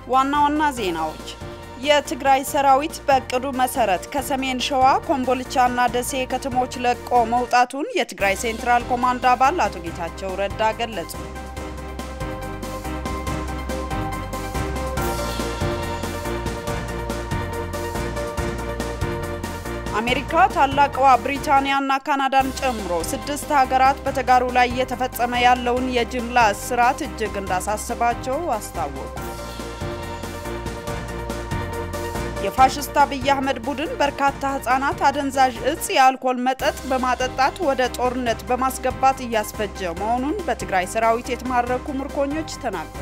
ዋና ዋና ዜናዎች የትግራይ ሰራዊት በእቅዱ መሰረት ከሰሜን ሸዋ ኮምቦልቻና ደሴ ከተሞች ለቆ መውጣቱን የትግራይ ሴንትራል ኮማንድ አባል አቶ ጌታቸው ረዳ ገለጹ። አሜሪካ ታላቅዋ ብሪታንያና ካናዳን ጨምሮ ስድስት ሀገራት በተጋሩ ላይ እየተፈጸመ ያለውን የጅምላ እስራት እጅግ እንዳሳስባቸው አስታወቁ። የፋሽስት አብይ አህመድ ቡድን በርካታ ህጻናት አደንዛዥ እጽ የአልኮል መጠጥ በማጠጣት ወደ ጦርነት በማስገባት እያስፈጀ መሆኑን በትግራይ ሰራዊት የተማረኩ ምርኮኞች ተናገሩ።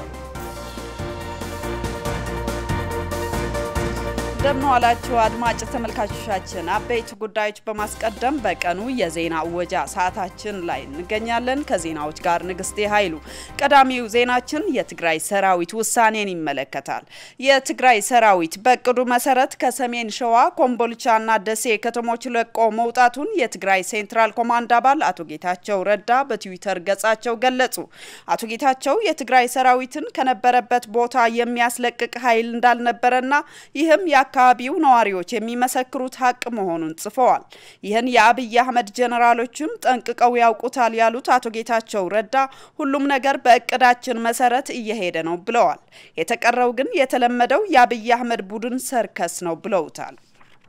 እንደምን ዋላችሁ አድማጭ ተመልካቾቻችን። አበይት ጉዳዮች በማስቀደም በቀኑ የዜና እወጃ ሰዓታችን ላይ እንገኛለን። ከዜናዎች ጋር ንግስቴ ኃይሉ። ቀዳሚው ዜናችን የትግራይ ሰራዊት ውሳኔን ይመለከታል። የትግራይ ሰራዊት በእቅዱ መሰረት ከሰሜን ሸዋ ኮምቦልቻና ደሴ ከተሞች ለቆ መውጣቱን የትግራይ ሴንትራል ኮማንድ አባል አቶ ጌታቸው ረዳ በትዊተር ገጻቸው ገለጹ። አቶ ጌታቸው የትግራይ ሰራዊትን ከነበረበት ቦታ የሚያስለቅቅ ኃይል እንዳልነበረና ይህም የአካባቢው ነዋሪዎች የሚመሰክሩት ሀቅ መሆኑን ጽፈዋል። ይህን የአብይ አህመድ ጀኔራሎችም ጠንቅቀው ያውቁታል ያሉት አቶ ጌታቸው ረዳ ሁሉም ነገር በእቅዳችን መሰረት እየሄደ ነው ብለዋል። የተቀረው ግን የተለመደው የአብይ አህመድ ቡድን ሰርከስ ነው ብለውታል።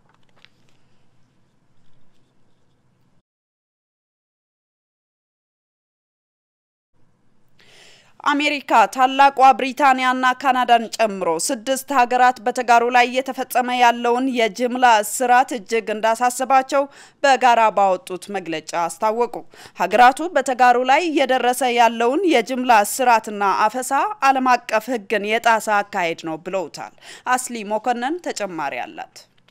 አሜሪካ ታላቋ ብሪታንያና ካናዳን ጨምሮ ስድስት ሀገራት በተጋሩ ላይ እየተፈጸመ ያለውን የጅምላ እስራት እጅግ እንዳሳስባቸው በጋራ ባወጡት መግለጫ አስታወቁ። ሀገራቱ በተጋሩ ላይ እየደረሰ ያለውን የጅምላ እስራትና አፈሳ ዓለም አቀፍ ሕግን የጣሰ አካሄድ ነው ብለውታል። አስሊ ሞኮነን ተጨማሪ አላት።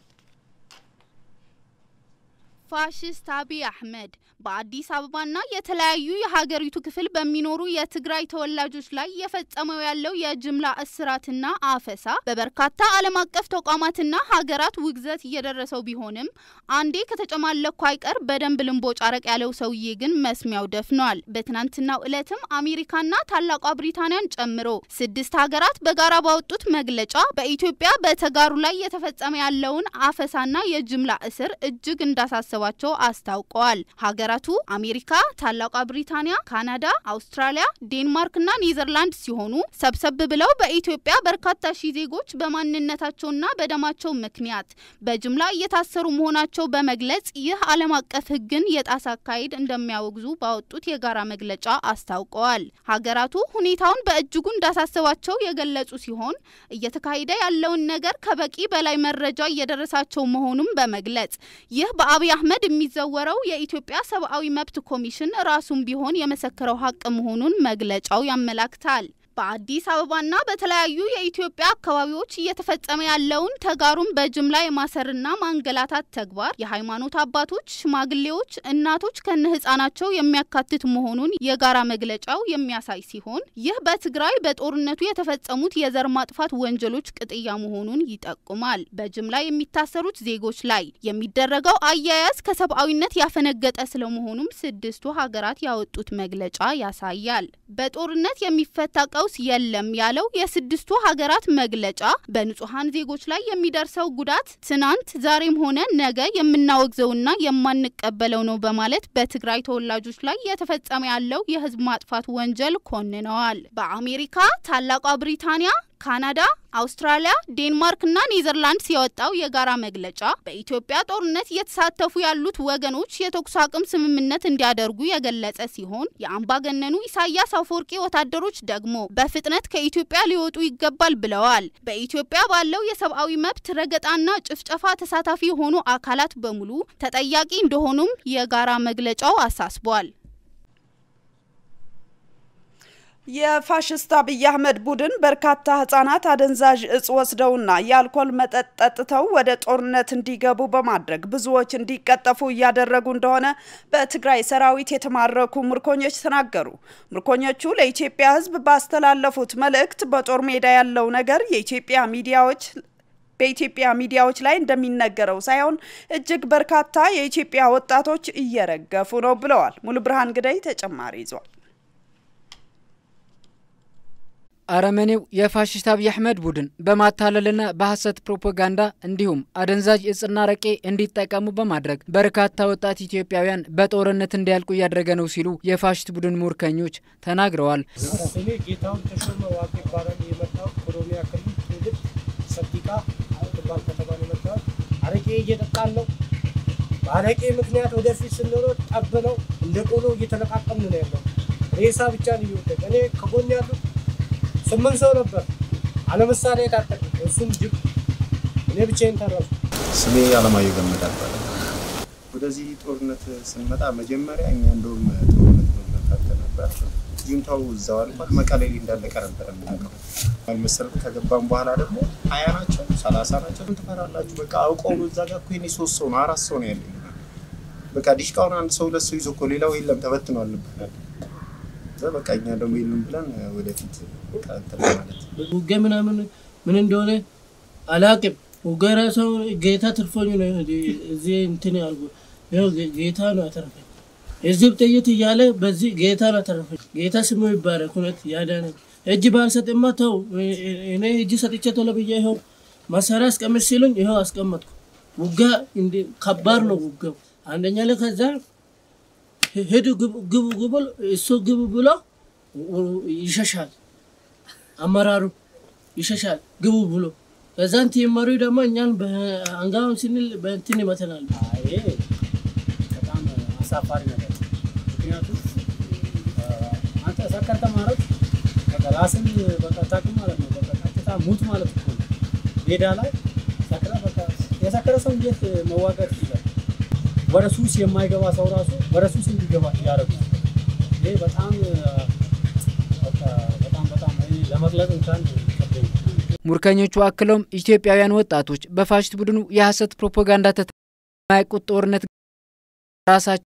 ፋሽስት አብይ አህመድ በአዲስ አበባና የተለያዩ የሀገሪቱ ክፍል በሚኖሩ የትግራይ ተወላጆች ላይ እየፈጸመው ያለው የጅምላ እስራትና አፈሳ በበርካታ ዓለም አቀፍ ተቋማትና ሀገራት ውግዘት እየደረሰው ቢሆንም አንዴ ከተጨማለኩ አይቀር በደንብ ልንቦጭ አረቅ ያለው ሰውዬ ግን መስሚያው ደፍኗል። በትናንትናው ዕለትም አሜሪካና ታላቋ ብሪታንያን ጨምሮ ስድስት ሀገራት በጋራ ባወጡት መግለጫ በኢትዮጵያ በተጋሩ ላይ እየተፈጸመ ያለውን አፈሳና የጅምላ እስር እጅግ እንዳሳሰባቸው አስታውቀዋል። ሀገራቱ አሜሪካ፣ ታላቋ ብሪታንያ፣ ካናዳ፣ አውስትራሊያ፣ ዴንማርክና ኔዘርላንድ ሲሆኑ ሰብሰብ ብለው በኢትዮጵያ በርካታ ሺህ ዜጎች በማንነታቸውና በደማቸው ምክንያት በጅምላ እየታሰሩ መሆናቸው በመግለጽ ይህ ዓለም አቀፍ ሕግን የጣሰ አካሄድ እንደሚያወግዙ ባወጡት የጋራ መግለጫ አስታውቀዋል። ሀገራቱ ሁኔታውን በእጅጉ እንዳሳሰባቸው የገለጹ ሲሆን እየተካሄደ ያለውን ነገር ከበቂ በላይ መረጃ እየደረሳቸው መሆኑን በመግለጽ ይህ በአብይ አህመድ የሚዘወረው የኢትዮጵያ ሰብአዊ መብት ኮሚሽን ራሱም ቢሆን የመሰከረው ሀቅ መሆኑን መግለጫው ያመላክታል። በአዲስ አበባና በተለያዩ የኢትዮጵያ አካባቢዎች እየተፈጸመ ያለውን ተጋሩን በጅምላ የማሰርና ማንገላታት ተግባር የሃይማኖት አባቶች፣ ሽማግሌዎች፣ እናቶች ከነ ህጻናቸው የሚያካትት መሆኑን የጋራ መግለጫው የሚያሳይ ሲሆን ይህ በትግራይ በጦርነቱ የተፈጸሙት የዘር ማጥፋት ወንጀሎች ቅጥያ መሆኑን ይጠቁማል። በጅምላ የሚታሰሩት ዜጎች ላይ የሚደረገው አያያዝ ከሰብአዊነት ያፈነገጠ ስለመሆኑም ስድስቱ ሀገራት ያወጡት መግለጫ ያሳያል። በጦርነት የሚፈታ ቀውስ የለም ያለው የስድስቱ ሀገራት መግለጫ በንጹሐን ዜጎች ላይ የሚደርሰው ጉዳት ትናንት ዛሬም ሆነ ነገ የምናወግዘውና የማንቀበለው ነው በማለት በትግራይ ተወላጆች ላይ የተፈጸመ ያለው የህዝብ ማጥፋት ወንጀል ኮንነዋል። በአሜሪካ ታላቋ ብሪታንያ ካናዳ፣ አውስትራሊያ፣ ዴንማርክና ኔዘርላንድስ የወጣው የጋራ መግለጫ በኢትዮጵያ ጦርነት እየተሳተፉ ያሉት ወገኖች የተኩስ አቁም ስምምነት እንዲያደርጉ የገለጸ ሲሆን የአምባገነኑ ኢሳያስ አፈወርቂ ወታደሮች ደግሞ በፍጥነት ከኢትዮጵያ ሊወጡ ይገባል ብለዋል። በኢትዮጵያ ባለው የሰብአዊ መብት ረገጣና ጭፍጨፋ ተሳታፊ የሆኑ አካላት በሙሉ ተጠያቂ እንደሆኑም የጋራ መግለጫው አሳስቧል። የፋሽስት አብይ አህመድ ቡድን በርካታ ህጻናት አደንዛዥ እጽ ወስደውና የአልኮል መጠጥ ጠጥተው ወደ ጦርነት እንዲገቡ በማድረግ ብዙዎች እንዲቀጠፉ እያደረጉ እንደሆነ በትግራይ ሰራዊት የተማረኩ ምርኮኞች ተናገሩ። ምርኮኞቹ ለኢትዮጵያ ሕዝብ ባስተላለፉት መልእክት በጦር ሜዳ ያለው ነገር የኢትዮጵያ ሚዲያዎች በኢትዮጵያ ሚዲያዎች ላይ እንደሚነገረው ሳይሆን እጅግ በርካታ የኢትዮጵያ ወጣቶች እየረገፉ ነው ብለዋል። ሙሉ ብርሃን ግዳይ ተጨማሪ ይዟል። አረመኔው የፋሽስት አብይ አህመድ ቡድን በማታለልና በሐሰት ፕሮፓጋንዳ እንዲሁም አደንዛዥ እጽና ረቄ እንዲጠቀሙ በማድረግ በርካታ ወጣት ኢትዮጵያውያን በጦርነት እንዲያልቁ እያደረገ ነው ሲሉ የፋሽስት ቡድን ሙርከኞች ተናግረዋል። እኔ ጌታውን ተሾመ ዋቄ ይባላል። የመጣው ኦሮሚያ ክልል ትውልድ ሰቲቃ ትባል ከተማ ነው የመጣው። አረቄ እየጠጣን ነው። በአረቄ ምክንያት ወደፊት ስንሮጥ ጠብ ነው እንደ ቆሎ እየተለቃቀምን ነው ያለው። ሬሳ ብቻ ነው እየወደቀ እኔ ከጎን ያሉት ስምንት ሰው ነበር አለምሳሌ የታጠቅ እሱም ጅብ እኔ ብቻዬን ተረፉ። ስሜ አለማየሁ ገመዳ ይባላል። ወደዚህ ጦርነት ስንመጣ መጀመሪያ እኛ እንደውም ጦርነት መመካከል ነበር። ጁንታው እዛው አልቋል። መቀሌ ላይ እንዳለቀ ነበር የምናውቀው። አልመሰልም። ከገባም በኋላ ደግሞ ሀያ ናቸው ሰላሳ ናቸው ትፈራላችሁ። በቃ አውቀው ነው እዛ ጋር እኮ የእኔ ሶስት ሰው ነው አራት ሰው ነው ያለኝ። በቃ ዲሽቃውን አንድ ሰው ሁለት ሰው ይዞ እኮ ሌላው የለም ተበትኗል ነበር በቃ እኛ ደግሞ የለም ብለን ወደፊት እንትን ማለት ውጊያ ምናምን ምን እንደሆነ አላቅም። ውጊያ ራሱ ጌታ ትርፎኝ ነው እዚህ እንትን ያልኩ ይኸው ጌታ ነው ያተረፈኝ። የዚህ ጥይት እያለ በዚህ ጌታ ነው ያተረፈኝ። ጌታ ስሙ ይባረክ። እውነት ያዳነኝ እጅ ባልሰጥማ ተው እኔ እጅ ሰጥቼ ቶሎ ብዬ ይኸው መሳሪያ አስቀምጥ ሲሉኝ ይኸው አስቀመጥኩ። ውጊያ ከባድ ነው ውጊያው። አንደኛ ላይ ከዛ ሄዱ ግቡ ግቡ እሱ ግቡ ብሎ ይሸሻል። አመራሩ ይሸሻል ግቡ ብሎ ከዛን ቲመሩ ደግሞ እኛን አንጋውን ስንል በእንትን ይመተናል። ይሄ በጣም አሳፋሪ ነገር ነው። ምክንያቱም አንተ ሰከርተ ማለት በቃ ራስን በቃ ታውቅ ማለት ነው። በቃ ቀጥታ ሙት ማለት እኮ ነው። ሜዳ ላይ ሰክረ በቃ የሰከረ ሰው እንዴት መዋጋት ይችላል? ወደ ሱስ የማይገባ ሰው ራሱ ወደ ሱስ እንዲገባ እያደረጉ ይሄ በጣም በጣም በጣም ለመግለጽ እንኳን ሙርከኞቹ አክለውም ኢትዮጵያውያን ወጣቶች በፋሽስት ቡድኑ የሐሰት ፕሮፓጋንዳ ተማያውቁት ጦርነት ራሳቸው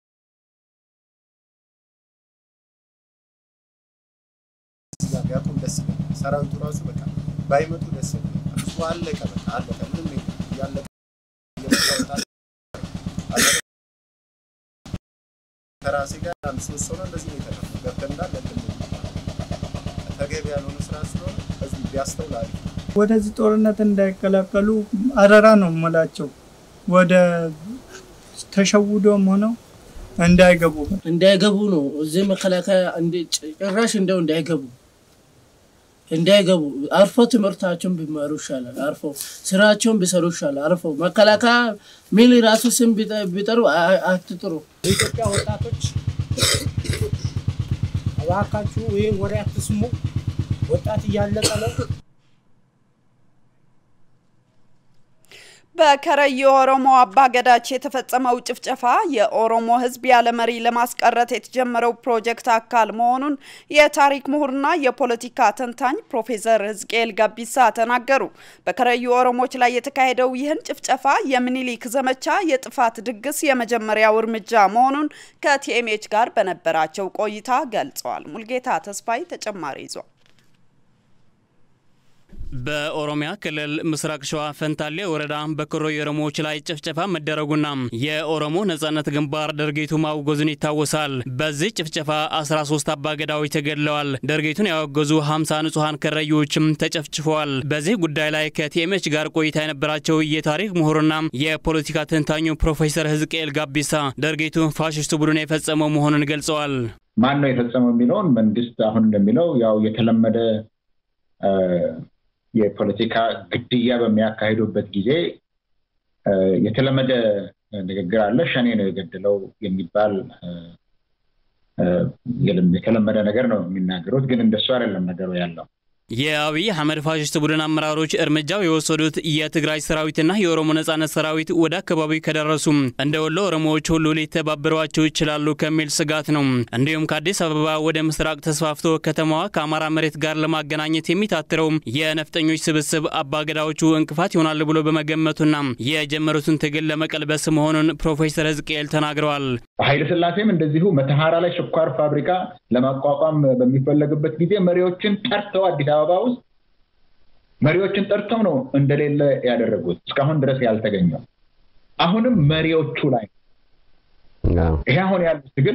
ቢያቆም ደስ ይላል። ሰራዊቱ ራሱ በቃ ባይመጡ ደስ ይላል። ህዝቡ አለቀ፣ በቃ አለቀ። ምንም ያለቀ ከራሴ ጋር አንድ ሶስት ሰው ነው እንደዚህ ነው የተረፈው። ገብተን እንዳለ ተገቢ ያልሆነ ስራ ስለሆነ ህዝቡ ቢያስተውል ወደዚህ ጦርነት እንዳይቀላቀሉ አደራ ነው የምላቸው። ወደ ተሸውዶም ሆነው እንዳይገቡ እንዳይገቡ ነው እዚህ መከላከያ ጭራሽ እንደው እንዳይገቡ እንዳይገቡ አርፎ ትምህርታቸውን ቢማሩ ይሻላል። አርፎ ስራቸውን ቢሰሩ ይሻላል። አርፎ መከላከያ ሚል ራሱ ስም ቢጠሩ አትጥሩ። የኢትዮጵያ ወጣቶች እባካችሁ ይህን ወሬ አትስሙ። ወጣት እያለቀ ነው። በከረዩ ኦሮሞ አባገዳች የተፈጸመው ጭፍጨፋ የኦሮሞ ሕዝብ ያለ መሪ ለማስቀረት የተጀመረው ፕሮጀክት አካል መሆኑን የታሪክ ምሁርና የፖለቲካ ተንታኝ ፕሮፌሰር ህዝቅኤል ጋቢሳ ተናገሩ። በከረዩ ኦሮሞች ላይ የተካሄደው ይህን ጭፍጨፋ የሚኒሊክ ዘመቻ የጥፋት ድግስ የመጀመሪያው እርምጃ መሆኑን ከቲኤምኤች ጋር በነበራቸው ቆይታ ገልጸዋል። ሙልጌታ ተስፋይ ተጨማሪ ይዟል። በኦሮሚያ ክልል ምስራቅ ሸዋ ፈንታሌ ወረዳ በከረዩ ኦሮሞዎች ላይ ጭፍጨፋ መደረጉና የኦሮሞ ነጻነት ግንባር ድርጊቱ ማውገዙን ይታወሳል። በዚህ ጭፍጨፋ 13 አባገዳዎች ተገድለዋል። ድርጊቱን ያወገዙ 50 ንጹሐን ከረዩዎችም ተጨፍጭፈዋል። በዚህ ጉዳይ ላይ ከቲኤምኤች ጋር ቆይታ የነበራቸው የታሪክ ምሁርና የፖለቲካ ተንታኙ ፕሮፌሰር ህዝቅኤል ጋቢሳ ድርጊቱ ፋሽስቱ ቡድን የፈጸመው መሆኑን ገልጸዋል። ማን ነው የፈጸመው የሚለውን መንግስት አሁን እንደሚለው ያው የተለመደ የፖለቲካ ግድያ በሚያካሂዱበት ጊዜ የተለመደ ንግግር አለ። ሸኔ ነው የገደለው የሚባል የተለመደ ነገር ነው የሚናገሩት። ግን እንደሱ አይደለም ነገሩ ያለው። የአብይ አህመድ ፋሽስት ቡድን አመራሮች እርምጃው የወሰዱት የትግራይ ሰራዊትና የኦሮሞ ነጻነት ሰራዊት ወደ አካባቢው ከደረሱም እንደ ወሎ ኦሮሞዎች ሁሉ ሊተባበሯቸው ይችላሉ ከሚል ስጋት ነው። እንዲሁም ከአዲስ አበባ ወደ ምስራቅ ተስፋፍቶ ከተማዋ ከአማራ መሬት ጋር ለማገናኘት የሚታትረው የነፍጠኞች ስብስብ አባገዳዎቹ እንቅፋት ይሆናሉ ብሎ በመገመቱና የጀመሩትን ትግል ለመቀልበስ መሆኑን ፕሮፌሰር ህዝቅኤል ተናግረዋል። ኃይለ ስላሴም እንደዚሁ መተሐራ ላይ ስኳር ፋብሪካ ለማቋቋም በሚፈለግበት ጊዜ መሪዎችን ጠርተው አዲስ አበባ ውስጥ መሪዎችን ጠርተው ነው እንደሌለ ያደረጉት እስካሁን ድረስ ያልተገኘው። አሁንም መሪዎቹ ላይ ይሄ አሁን ያሉት ትግል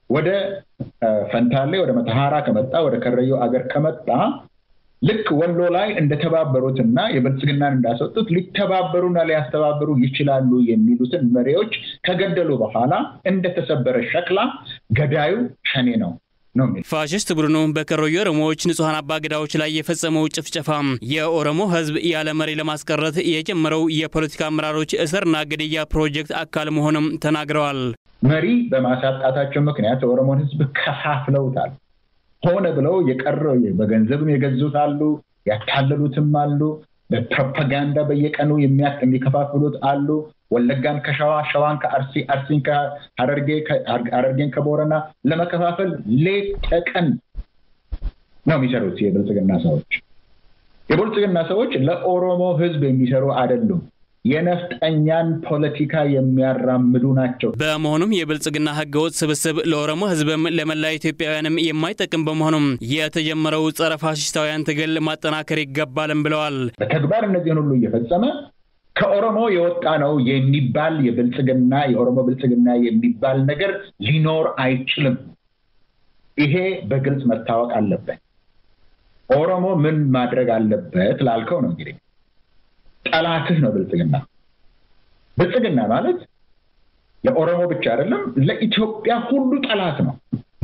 ወደ ፈንታሌ ወደ መተሃራ ከመጣ ወደ ከረዮ አገር ከመጣ ልክ ወሎ ላይ እንደተባበሩትና የብልጽግናን እንዳስወጡት ሊተባበሩና ሊያስተባብሩ ይችላሉ የሚሉትን መሪዎች ከገደሉ በኋላ እንደተሰበረ ሸክላ ገዳዩ ሸኔ ነው ነው ፋሽስት ቡድኑ በከረዩ ኦሮሞዎች ንጹሐን አባገዳዎች ላይ የፈጸመው ጭፍጨፋ የኦሮሞ ሕዝብ ያለ መሪ ለማስቀረት የጀመረው የፖለቲካ አመራሮች እስርና ግድያ ፕሮጀክት አካል መሆኑም ተናግረዋል። መሪ በማሳጣታቸው ምክንያት የኦሮሞን ሕዝብ ከፋፍለውታል። ሆነ ብለው የቀረው በገንዘብም የገዙት አሉ፣ ያታለሉትም አሉ፣ በፕሮፓጋንዳ በየቀኑ የሚከፋፍሉት አሉ። ወለጋን ከሸዋ፣ ሸዋን ከአርሲ፣ አርሲን ከሀረርጌ፣ ሀረርጌን ከቦረና ለመከፋፈል ሌት ተቀን ነው የሚሰሩት የብልጽግና ሰዎች። የብልጽግና ሰዎች ለኦሮሞ ህዝብ የሚሰሩ አይደሉም። የነፍጠኛን ፖለቲካ የሚያራምዱ ናቸው። በመሆኑም የብልጽግና ህገወጥ ስብስብ ለኦሮሞ ህዝብም ለመላ ኢትዮጵያውያንም የማይጠቅም በመሆኑም የተጀመረው ጸረ ፋሽስታውያን ትግል ማጠናከር ይገባልም ብለዋል። በተግባር እነዚህን ሁሉ እየፈጸመ ከኦሮሞ የወጣ ነው የሚባል የብልጽግና የኦሮሞ ብልጽግና የሚባል ነገር ሊኖር አይችልም። ይሄ በግልጽ መታወቅ አለበት። ኦሮሞ ምን ማድረግ አለበት ላልከው ነው እንግዲህ ጠላትህ ነው ብልጽግና። ብልጽግና ማለት ለኦሮሞ ብቻ አይደለም፣ ለኢትዮጵያ ሁሉ ጠላት ነው።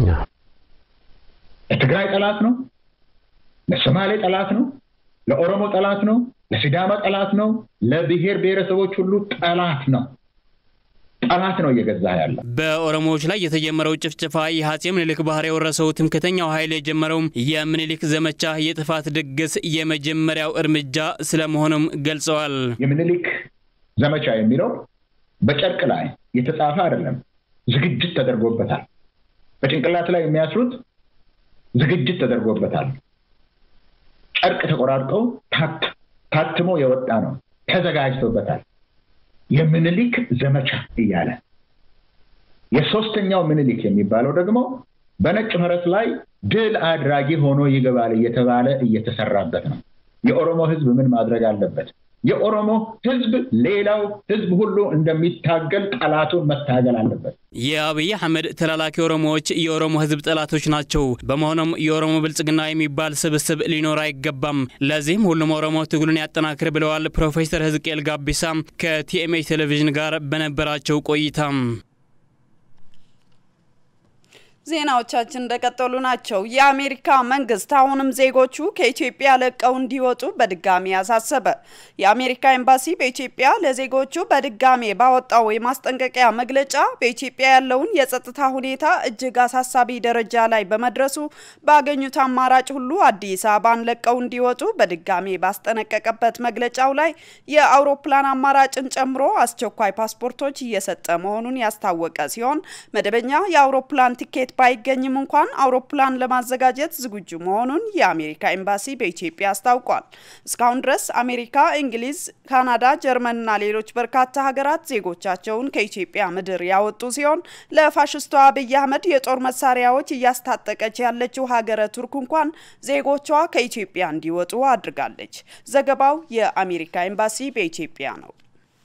ለትግራይ ጠላት ነው፣ ለሶማሌ ጠላት ነው፣ ለኦሮሞ ጠላት ነው፣ ለሲዳማ ጠላት ነው፣ ለብሔር ብሔረሰቦች ሁሉ ጠላት ነው። ጠላት ነው እየገዛ ያለ። በኦሮሞዎች ላይ የተጀመረው ጭፍጨፋ የአፄ ምኒልክ ባህር የወረሰው ትምክተኛው ኃይል የጀመረው የምኒልክ ዘመቻ የጥፋት ድግስ የመጀመሪያው እርምጃ ስለመሆኑም ገልጸዋል። የምኒልክ ዘመቻ የሚለው በጨርቅ ላይ የተጻፈ አይደለም፣ ዝግጅት ተደርጎበታል። በጭንቅላት ላይ የሚያስሩት ዝግጅት ተደርጎበታል። ጨርቅ ተቆራርጠው ታትሞ የወጣ ነው፣ ተዘጋጅቶበታል። የምኒልክ ዘመቻ እያለ የሶስተኛው ምኒልክ የሚባለው ደግሞ በነጭ ፈረስ ላይ ድል አድራጊ ሆኖ ይገባል እየተባለ እየተሰራበት ነው። የኦሮሞ ህዝብ ምን ማድረግ አለበት? የኦሮሞ ህዝብ ሌላው ህዝብ ሁሉ እንደሚታገል ጠላቱን መታገል አለበት። የአብይ አህመድ ተላላኪ ኦሮሞዎች የኦሮሞ ህዝብ ጠላቶች ናቸው። በመሆኑም የኦሮሞ ብልጽግና የሚባል ስብስብ ሊኖር አይገባም። ለዚህም ሁሉም ኦሮሞ ትግሉን ያጠናክር ብለዋል ፕሮፌሰር ህዝቅኤል ጋቢሳ ከቲኤምኤች ቴሌቪዥን ጋር በነበራቸው ቆይታም። ዜናዎቻችን እንደቀጠሉ ናቸው። የአሜሪካ መንግስት አሁንም ዜጎቹ ከኢትዮጵያ ለቀው እንዲወጡ በድጋሚ አሳሰበ። የአሜሪካ ኤምባሲ በኢትዮጵያ ለዜጎቹ በድጋሜ ባወጣው የማስጠንቀቂያ መግለጫ በኢትዮጵያ ያለውን የጸጥታ ሁኔታ እጅግ አሳሳቢ ደረጃ ላይ በመድረሱ ባገኙት አማራጭ ሁሉ አዲስ አበባን ለቀው እንዲወጡ በድጋሜ ባስጠነቀቀበት መግለጫው ላይ የአውሮፕላን አማራጭን ጨምሮ አስቸኳይ ፓስፖርቶች እየሰጠ መሆኑን ያስታወቀ ሲሆን መደበኛ የአውሮፕላን ቲኬት ባይገኝም እንኳን አውሮፕላን ለማዘጋጀት ዝግጁ መሆኑን የአሜሪካ ኤምባሲ በኢትዮጵያ አስታውቋል። እስካሁን ድረስ አሜሪካ፣ እንግሊዝ፣ ካናዳ፣ ጀርመንና ሌሎች በርካታ ሀገራት ዜጎቻቸውን ከኢትዮጵያ ምድር ያወጡ ሲሆን ለፋሽስቷ አብይ አህመድ የጦር መሳሪያዎች እያስታጠቀች ያለችው ሀገረ ቱርክ እንኳን ዜጎቿ ከኢትዮጵያ እንዲወጡ አድርጋለች። ዘገባው የአሜሪካ ኤምባሲ በኢትዮጵያ ነው።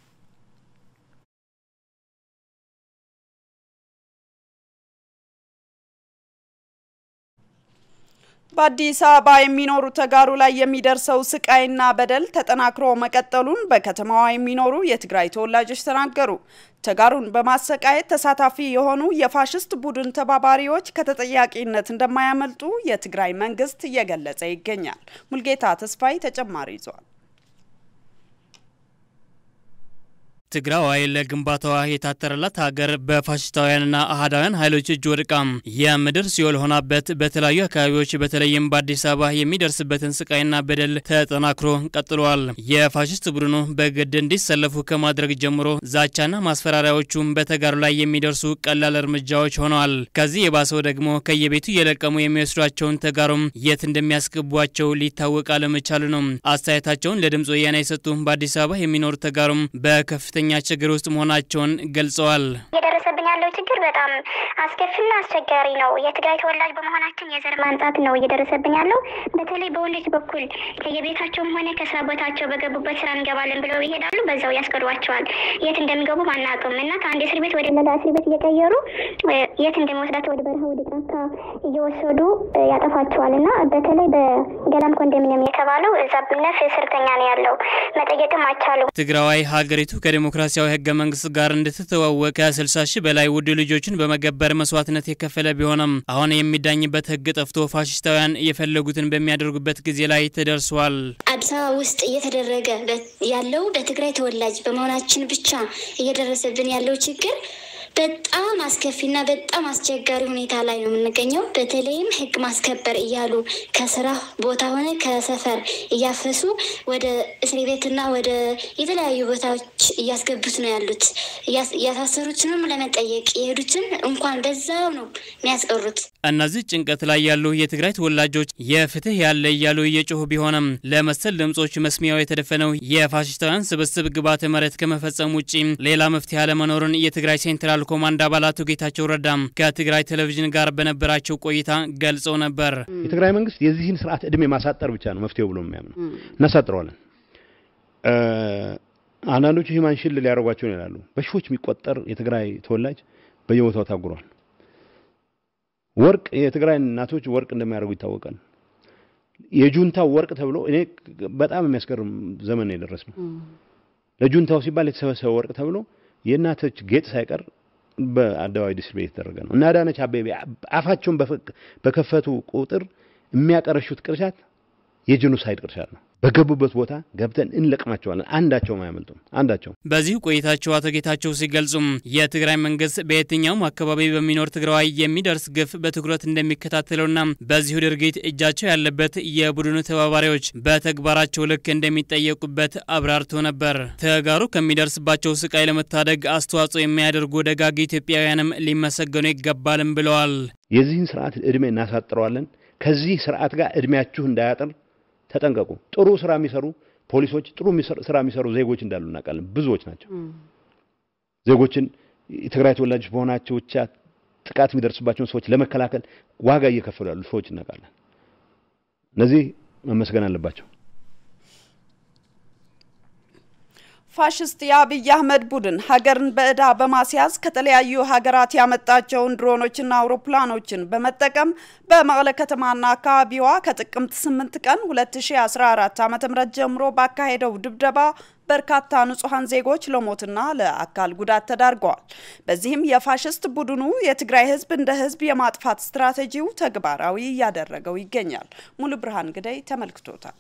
በአዲስ አበባ የሚኖሩ ተጋሩ ላይ የሚደርሰው ስቃይና በደል ተጠናክሮ መቀጠሉን በከተማዋ የሚኖሩ የትግራይ ተወላጆች ተናገሩ። ተጋሩን በማሰቃየት ተሳታፊ የሆኑ የፋሽስት ቡድን ተባባሪዎች ከተጠያቂነት እንደማያመልጡ የትግራይ መንግስት እየገለጸ ይገኛል። ሙልጌታ ተስፋይ ተጨማሪ ይዟል። ትግራዋይ ለግንባታዋ የታተረላት ሀገር በፋሽስታውያንና አህዳውያን ኃይሎች እጅ ወድቃ የምድር ሲኦል ሆናበት በተለያዩ አካባቢዎች በተለይም በአዲስ አበባ የሚደርስበትን ስቃይና በደል ተጠናክሮ ቀጥሏል። የፋሽስት ቡድኑ በግድ እንዲሰለፉ ከማድረግ ጀምሮ ዛቻና ማስፈራሪያዎቹም በተጋሩ ላይ የሚደርሱ ቀላል እርምጃዎች ሆነዋል። ከዚህ የባሰው ደግሞ ከየቤቱ እየለቀሙ የሚወስዷቸውን ተጋሩም የት እንደሚያስገቧቸው ሊታወቅ አለመቻሉ ነው። አስተያየታቸውን ለድምፅ ወያኔ የሰጡ በአዲስ አበባ የሚኖሩ ተጋሩም በከፍተ ከፍተኛ ችግር ውስጥ መሆናቸውን ገልጸዋል። እየደረሰብኝ ያለው ችግር በጣም አስከፊና አስቸጋሪ ነው። የትግራይ ተወላጅ በመሆናችን የዘር ማንጻት ነው እየደረሰብን ያለው። በተለይ በወንዶች በኩል ከየቤታቸውም ሆነ ከስራ ቦታቸው በገቡበት ስራ እንገባለን ብለው ይሄዳሉ፣ በዛው ያስቀሯቸዋል። የት እንደሚገቡ አናውቅም እና ከአንድ እስር ቤት ወደ ሌላ እስር ቤት እየቀየሩ የት እንደሚወስዳቸው ወደ በረሃ ወደ ጫካ እየወሰዱ ያጠፋቸዋል እና በተለይ በገላም ኮንዶሚኒየም የተባለው እዛ ነፍ እስርተኛ ነው ያለው። መጠየቅም አይቻሉ። ትግራዋይ ሀገሪቱ ከዲሞክራሲያዊ ህገ መንግስት ጋር እንድትተዋወቅ ከ60 ሺህ በላይ ውድ ልጆችን በመገበር መስዋዕትነት የከፈለ ቢሆንም አሁን የሚዳኝበት ህግ ጠፍቶ ፋሽስታውያን የፈለጉትን በሚያደርጉበት ጊዜ ላይ ተደርሷል። አዲስ አበባ ውስጥ እየተደረገ ያለው በትግራይ ተወላጅ በመሆናችን ብቻ እየደረሰብን ያለው ችግር በጣም አስከፊና በጣም አስቸጋሪ ሁኔታ ላይ ነው የምንገኘው። በተለይም ህግ ማስከበር እያሉ ከስራ ቦታ ሆነ ከሰፈር እያፈሱ ወደ እስር ቤትና ወደ የተለያዩ ቦታዎች እያስገቡት ነው ያሉት። እያሳሰሩትንም ለመጠየቅ የሄዱትን እንኳን በዛው ነው የሚያስቀሩት። እነዚህ ጭንቀት ላይ ያሉ የትግራይ ተወላጆች የፍትህ ያለ እያሉ እየጮሁ ቢሆንም ለመሰል ድምጾች መስሚያው የተደፈነው የፋሽስታውያን ስብስብ ግብዓተ መሬት ከመፈጸም ውጪ ሌላ መፍትሄ አለመኖሩን የትግራይ ሴንትራል ኮማንድ አባላቱ ጌታቸው ረዳም ከትግራይ ቴሌቪዥን ጋር በነበራቸው ቆይታ ገልጸው ነበር። የትግራይ መንግስት የዚህን ስርዓት እድሜ ማሳጠር ብቻ ነው መፍትሄው ብሎ የሚያምነው። እናሳጥረዋለን። አንዳንዶቹ ሂማን ሽል ሊያደርጓቸው ይላሉ። በሺዎች የሚቆጠር የትግራይ ተወላጅ በየቦታው ታጉሯል። ወርቅ የትግራይ እናቶች ወርቅ እንደሚያደርጉ ይታወቃል። የጁንታው ወርቅ ተብሎ እኔ በጣም የሚያስገርም ዘመን የደረስ ነው። ለጁንታው ሲባል የተሰበሰበ ወርቅ ተብሎ የእናቶች ጌጥ ሳይቀር በአደባባይ ዲስትሪቢዩት የተደረገ ነው እና አዳነች አቤቤ አፋቸውን በከፈቱ ቁጥር የሚያቀረሹት ቅርሻት የጄኖሳይድ ቅርሻት ነው። በገቡበት ቦታ ገብተን እንለቅማቸዋለን። አንዳቸውም አያመልጡም። አንዳቸው በዚሁ ቆይታቸው አቶ ጌታቸው ሲገልጹም የትግራይ መንግስት በየትኛውም አካባቢ በሚኖር ትግራዋይ የሚደርስ ግፍ በትኩረት እንደሚከታተለውና በዚሁ ድርጊት እጃቸው ያለበት የቡድኑ ተባባሪዎች በተግባራቸው ልክ እንደሚጠየቁበት አብራርቶ ነበር። ተጋሩ ከሚደርስባቸው ስቃይ ለመታደግ አስተዋጽኦ የሚያደርጉ ደጋግ ኢትዮጵያውያንም ሊመሰገኑ ይገባልም ብለዋል። የዚህን ስርዓት እድሜ እናሳጥረዋለን። ከዚህ ስርዓት ጋር እድሜያችሁ እንዳያጥር ተጠንቀቁ። ጥሩ ስራ የሚሰሩ ፖሊሶች፣ ጥሩ ስራ የሚሰሩ ዜጎች እንዳሉ እናውቃለን። ብዙዎች ናቸው። ዜጎችን የትግራይ ተወላጆች በሆናቸው ብቻ ጥቃት የሚደርስባቸውን ሰዎች ለመከላከል ዋጋ እየከፈሉ ያሉ ሰዎች እናውቃለን። እነዚህ መመስገን አለባቸው። ፋሽስት የአብይ አህመድ ቡድን ሀገርን በዕዳ በማስያዝ ከተለያዩ ሀገራት ያመጣቸውን ድሮኖችና አውሮፕላኖችን በመጠቀም በመቀለ ከተማና አካባቢዋ ከጥቅምት 8 ቀን 2014 ዓ.ም ጀምሮ ባካሄደው ድብደባ በርካታ ንጹሐን ዜጎች ለሞትና ለአካል ጉዳት ተዳርገዋል። በዚህም የፋሽስት ቡድኑ የትግራይ ህዝብ እንደ ህዝብ የማጥፋት ስትራቴጂው ተግባራዊ እያደረገው ይገኛል። ሙሉ ብርሃን ግዳይ ተመልክቶታል።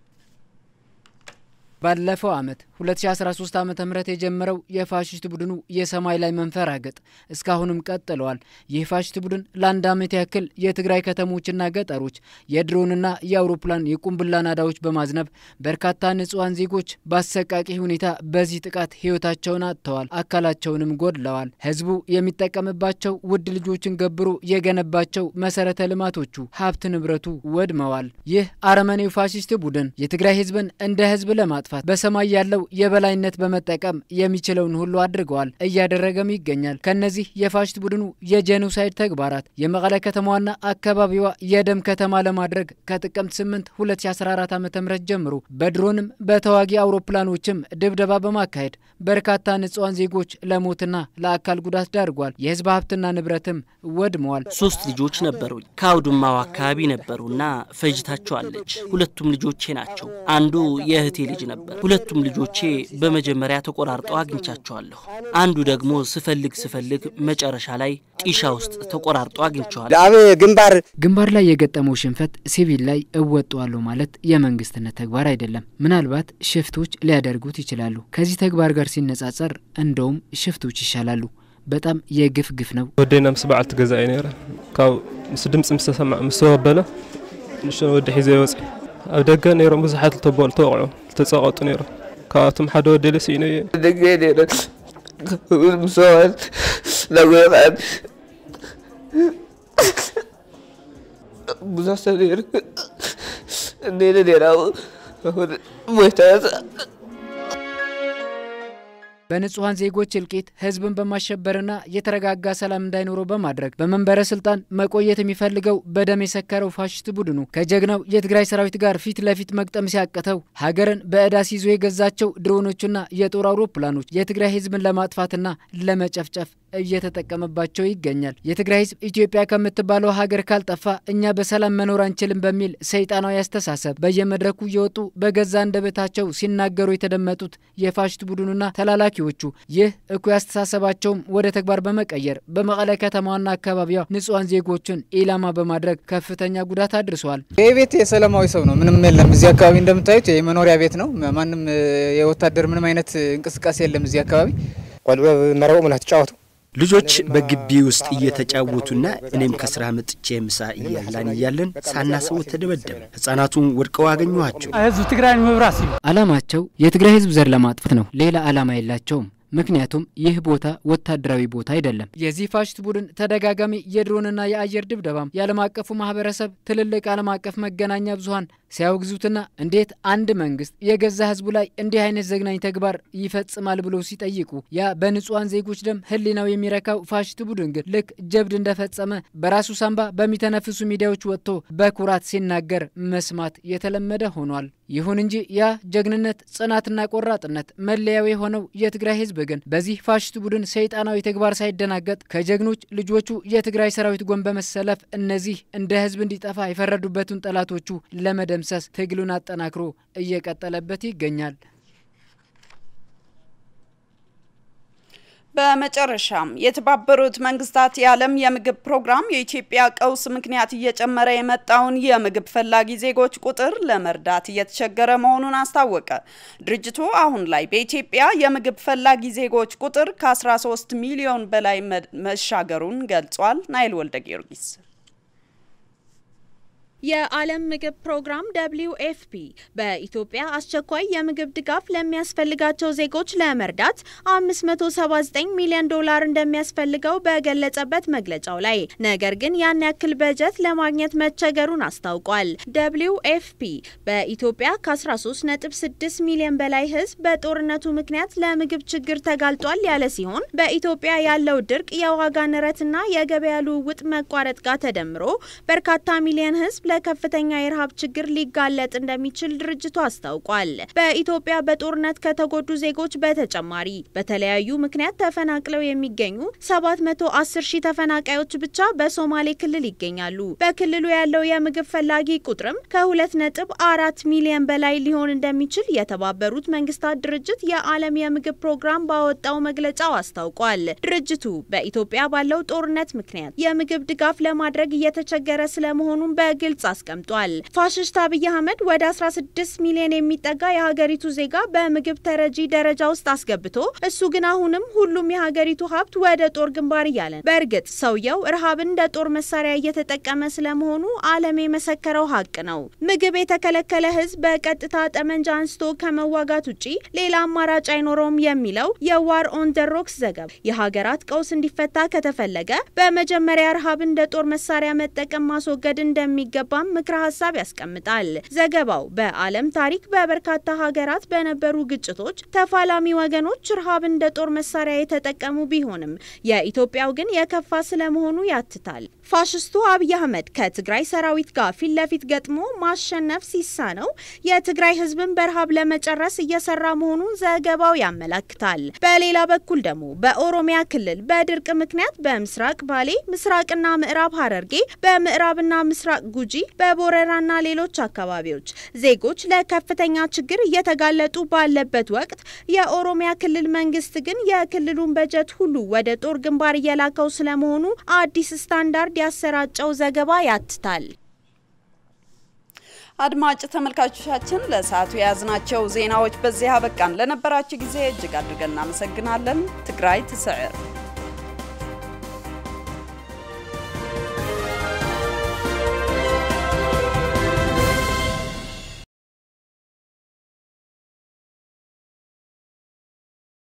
ባለፈው ዓመት 2013 ዓ ም የጀመረው የፋሽስት ቡድኑ የሰማይ ላይ መንፈራገጥ እስካሁንም ቀጥለዋል። ይህ ፋሽስት ቡድን ለአንድ ዓመት ያክል የትግራይ ከተሞችና ገጠሮች የድሮንና የአውሮፕላን የቁምብላ ናዳዎች በማዝነብ በርካታ ንጹሐን ዜጎች በአሰቃቂ ሁኔታ በዚህ ጥቃት ህይወታቸውን አጥተዋል፣ አካላቸውንም ጎድለዋል። ህዝቡ የሚጠቀምባቸው ውድ ልጆችን ገብሮ የገነባቸው መሰረተ ልማቶቹ ሀብት ንብረቱ ወድመዋል። ይህ አረመኔው ፋሽስት ቡድን የትግራይ ህዝብን እንደ ህዝብ ለማጥፋት በሰማይ ያለው የበላይነት በመጠቀም የሚችለውን ሁሉ አድርገዋል፣ እያደረገም ይገኛል። ከነዚህ የፋሽስት ቡድኑ የጄኖሳይድ ተግባራት የመቀለ ከተማዋና አካባቢዋ የደም ከተማ ለማድረግ ከጥቅምት 8 2014 ዓ ም ጀምሮ በድሮንም በተዋጊ አውሮፕላኖችም ድብደባ በማካሄድ በርካታ ንጹሐን ዜጎች ለሞትና ለአካል ጉዳት ዳርጓል። የህዝብ ሀብትና ንብረትም ወድመዋል። ሶስት ልጆች ነበሩኝ። ከአውድማው አካባቢ ነበሩና ፈጅታቸዋለች። ሁለቱም ልጆቼ ናቸው። አንዱ የእህቴ ልጅ ነበር። ሁለቱም ልጆቼ በመጀመሪያ ተቆራርጠው አግኝቻቸዋለሁ። አንዱ ደግሞ ስፈልግ ስፈልግ መጨረሻ ላይ ጢሻ ውስጥ ተቆራርጦ አግኝቸዋለሁ። አብ ግንባር ግንባር ላይ የገጠመው ሽንፈት ሲቪል ላይ እወጣዋለሁ ማለት የመንግስትነት ተግባር አይደለም። ምናልባት ሽፍቶች ሊያደርጉት ይችላሉ። ከዚህ ተግባር ጋር ሲነጻጸር እንደውም ሽፍቶች ይሻላሉ። በጣም የግፍ ግፍ ነው። ወደና ምስ በዓልቲ ገዛ እዩ ነረ ካብ ምስ ድምፂ ምስ ተሰማዕ ምስ ተወበለ ንእሽቶ ወዲ ሒዘ ይወፅ ኣብ ደገ ነይሮም ብዙሓት ዝተበሉ ተወቅዑ ዝተፀቐጡ ነይሮም ካብኣቶም ሓደ ወዲ ለሲኢነ እየ ደገ ነይረ ምሰባት ናጎታት ብዙሕ ሰብ ነይሩ እንዴነ ነይራ ሞይታት በንጹሐን ዜጎች እልቂት ህዝብን በማሸበርና የተረጋጋ ሰላም እንዳይኖረው በማድረግ በመንበረ ስልጣን መቆየት የሚፈልገው በደም የሰከረው ፋሽስት ቡድኑ ከጀግናው የትግራይ ሰራዊት ጋር ፊት ለፊት መቅጠም ሲያቅተው ሀገርን በዕዳ ሲይዞ የገዛቸው ድሮኖችና የጦር አውሮፕላኖች የትግራይ ህዝብን ለማጥፋትና ለመጨፍጨፍ እየተጠቀመባቸው ይገኛል። የትግራይ ህዝብ ኢትዮጵያ ከምትባለው ሀገር ካልጠፋ እኛ በሰላም መኖር አንችልም በሚል ሰይጣናዊ አስተሳሰብ በየመድረኩ እየወጡ በገዛ አንደበታቸው ሲናገሩ የተደመጡት የፋሽስት ቡድኑና ተላላኪዎቹ ይህ እኩይ አስተሳሰባቸውም ወደ ተግባር በመቀየር በመቀለ ከተማዋና አካባቢዋ ንጹሐን ዜጎችን ኢላማ በማድረግ ከፍተኛ ጉዳት አድርሰዋል። ይህ ቤት የሰላማዊ ሰው ነው፣ ምንም የለም። እዚህ አካባቢ እንደምታዩት የመኖሪያ ቤት ነው። ማንም የወታደር ምንም አይነት እንቅስቃሴ የለም እዚህ አካባቢ ቆልዑ መረቦ ምና ተጫወቱ ልጆች በግቢ ውስጥ እየተጫወቱና እኔም ከስራ መጥቼ ምሳ እያላን እያለን ሳናስበው ተደበደበ። ህጻናቱን ወድቀው አገኘኋቸው። ህዝብ ትግራይን መብራት ሲሉ አላማቸው የትግራይ ህዝብ ዘር ለማጥፋት ነው። ሌላ አላማ የላቸውም። ምክንያቱም ይህ ቦታ ወታደራዊ ቦታ አይደለም። የዚህ ፋሽስት ቡድን ተደጋጋሚ የድሮንና የአየር ድብደባም የዓለም አቀፉ ማህበረሰብ ትልልቅ ዓለም አቀፍ መገናኛ ብዙኃን ሲያወግዙትና እንዴት አንድ መንግስት የገዛ ህዝቡ ላይ እንዲህ አይነት ዘግናኝ ተግባር ይፈጽማል ብለው ሲጠይቁ ያ በንጹሐን ዜጎች ደም ህሊናው የሚረካው ፋሽስት ቡድን ግን ልክ ጀብድ እንደፈጸመ በራሱ ሳንባ በሚተነፍሱ ሚዲያዎች ወጥቶ በኩራት ሲናገር መስማት የተለመደ ሆኗል። ይሁን እንጂ ያ ጀግንነት፣ ጽናትና ቆራጥነት መለያው የሆነው የትግራይ ህዝብ ግን በዚህ ፋሽስት ቡድን ሰይጣናዊ ተግባር ሳይደናገጥ ከጀግኖች ልጆቹ የትግራይ ሰራዊት ጎን በመሰለፍ እነዚህ እንደ ህዝብ እንዲጠፋ የፈረዱበትን ጠላቶቹ ለመደምሰስ ትግሉን አጠናክሮ እየቀጠለበት ይገኛል። በመጨረሻም የተባበሩት መንግስታት የዓለም የምግብ ፕሮግራም የኢትዮጵያ ቀውስ ምክንያት እየጨመረ የመጣውን የምግብ ፈላጊ ዜጎች ቁጥር ለመርዳት እየተቸገረ መሆኑን አስታወቀ። ድርጅቱ አሁን ላይ በኢትዮጵያ የምግብ ፈላጊ ዜጎች ቁጥር ከ13 ሚሊዮን በላይ መሻገሩን ገልጿል። ናይል ወልደ ጊዮርጊስ የዓለም ምግብ ፕሮግራም ደብሊው ኤፍፒ በኢትዮጵያ አስቸኳይ የምግብ ድጋፍ ለሚያስፈልጋቸው ዜጎች ለመርዳት 579 ሚሊዮን ዶላር እንደሚያስፈልገው በገለጸበት መግለጫው ላይ ነገር ግን ያን ያክል በጀት ለማግኘት መቸገሩን አስታውቋል። ደብሊው ኤፍፒ በኢትዮጵያ ከ13.6 ሚሊዮን በላይ ሕዝብ በጦርነቱ ምክንያት ለምግብ ችግር ተጋልጧል ያለ ሲሆን በኢትዮጵያ ያለው ድርቅ፣ የዋጋ ንረትና የገበያ ልውውጥ መቋረጥ ጋር ተደምሮ በርካታ ሚሊዮን ሕዝብ ለከፍተኛ የረሃብ ችግር ሊጋለጥ እንደሚችል ድርጅቱ አስታውቋል። በኢትዮጵያ በጦርነት ከተጎዱ ዜጎች በተጨማሪ በተለያዩ ምክንያት ተፈናቅለው የሚገኙ 710 ሺህ ተፈናቃዮች ብቻ በሶማሌ ክልል ይገኛሉ። በክልሉ ያለው የምግብ ፈላጊ ቁጥርም ከ2.4 ሚሊዮን በላይ ሊሆን እንደሚችል የተባበሩት መንግስታት ድርጅት የዓለም የምግብ ፕሮግራም ባወጣው መግለጫው አስታውቋል። ድርጅቱ በኢትዮጵያ ባለው ጦርነት ምክንያት የምግብ ድጋፍ ለማድረግ እየተቸገረ ስለመሆኑን በግልጽ አስቀምጧል። ፋሽስት አብይ አህመድ ወደ 16 ሚሊዮን የሚጠጋ የሀገሪቱ ዜጋ በምግብ ተረጂ ደረጃ ውስጥ አስገብቶ እሱ ግን አሁንም ሁሉም የሀገሪቱ ሀብት ወደ ጦር ግንባር እያለ በእርግጥ ሰውየው ረሃብን እንደ ጦር መሳሪያ እየተጠቀመ ስለመሆኑ ዓለም የመሰከረው ሀቅ ነው። ምግብ የተከለከለ ህዝብ በቀጥታ ጠመንጃ አንስቶ ከመዋጋት ውጪ ሌላ አማራጭ አይኖረውም የሚለው የዋር ኦን ደ ሮክስ ዘገባ የሀገራት ቀውስ እንዲፈታ ከተፈለገ በመጀመሪያ ረሃብን እንደ ጦር መሳሪያ መጠቀም ማስወገድ እንደሚገባም ምክረ ሀሳብ ያስቀምጣል። ዘገባው በዓለም ታሪክ በበርካታ ሀገራት በነበሩ ግጭቶች ተፋላሚ ወገኖች ረሃብ እንደ ጦር መሳሪያ የተጠቀሙ ቢሆንም የኢትዮጵያው ግን የከፋ ስለመሆኑ ያትታል። ፋሽስቱ አብይ አህመድ ከትግራይ ሰራዊት ጋር ፊት ለፊት ገጥሞ ማሸነፍ ሲሳነው የትግራይ ህዝብን በረሃብ ለመጨረስ እየሰራ መሆኑን ዘገባው ያመላክታል። በሌላ በኩል ደግሞ በኦሮሚያ ክልል በድርቅ ምክንያት በምስራቅ ባሌ፣ ምስራቅና ምዕራብ ሀረርጌ፣ በምዕራብና ምስራቅ ጉጂ፣ በቦረራና ሌሎች አካባቢዎች ዜጎች ለከፍተኛ ችግር እየተጋለጡ ባለበት ወቅት የኦሮሚያ ክልል መንግስት ግን የክልሉን በጀት ሁሉ ወደ ጦር ግንባር እየላከው ስለመሆኑ አዲስ ስታንዳርድ ያሰራጨው ዘገባ ያትታል። አድማጭ ተመልካቾቻችን ለሰዓቱ የያዝናቸው ዜናዎች በዚህ አበቃን። ለነበራችሁ ጊዜ እጅግ አድርገን እናመሰግናለን። ትግራይ ትስዕር